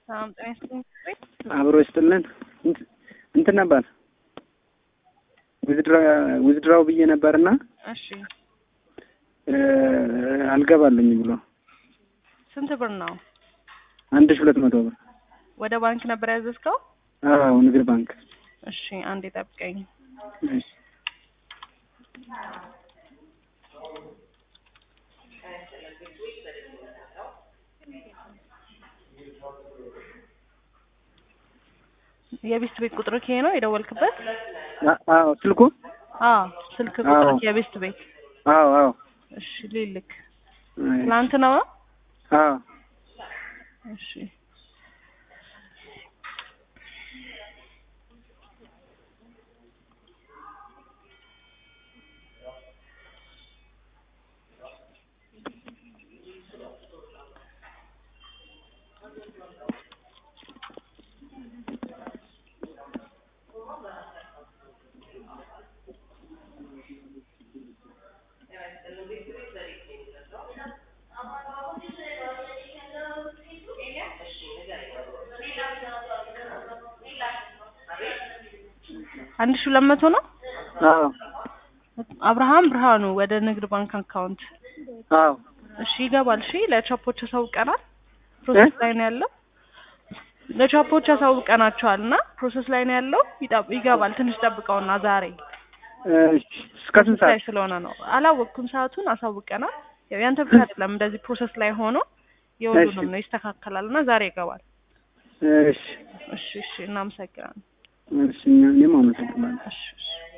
ሰላም ጤና ይስጥልኝ። አብሮ ይስጥልን። እንትን ነበር ውዝድራው ብዬ ነበርና እሺ አልገባልኝ ብሎ ስንት ብር ነው? አንድ ሺህ ሁለት መቶ ብር ወደ ባንክ ነበር ያዘዝከው? አዎ ንግድ ባንክ። እሺ አንዴ ጠብቀኝ። እሺ የቤስት ቤት ቁጥር ይሄ ነው የደወልክበት? አዎ ስልኩ አዎ ስልክ ቁጥር አዎ። የቤስት ቤት። አዎ አዎ እሺ ልልክ ትናንት ነው? አዎ እሺ አንድ ሺህ ሁለት መቶ ነው። አዎ አብርሃም ብርሃኑ ወደ ንግድ ባንክ አካውንት። አዎ እሺ ይገባል። እሺ ለቻፖች አሳውቀናል። ፕሮሰስ ላይ ነው ያለው። ለቻፖች አሳውቀናቸዋል እና ፕሮሰስ ላይ ነው ያለው። ይጠብ- ይገባል። ትንሽ ጠብቀውና ዛሬ እሺ እስከ ስንት ላይ ሰዓት? ስለሆነ ነው። አላወቅኩም ሰዓቱን። አሳውቀናል። ያው ያንተ ብቻ አይደለም እንደዚህ ፕሮሰስ ላይ ሆኖ የሁሉንም እሺ። ነው ይስተካከላል እና ዛሬ ይገባል። እሺ እሺ እሺ እናመሰግናለን። እሺ እኛም አመሰግናለሁ። እሺ እሺ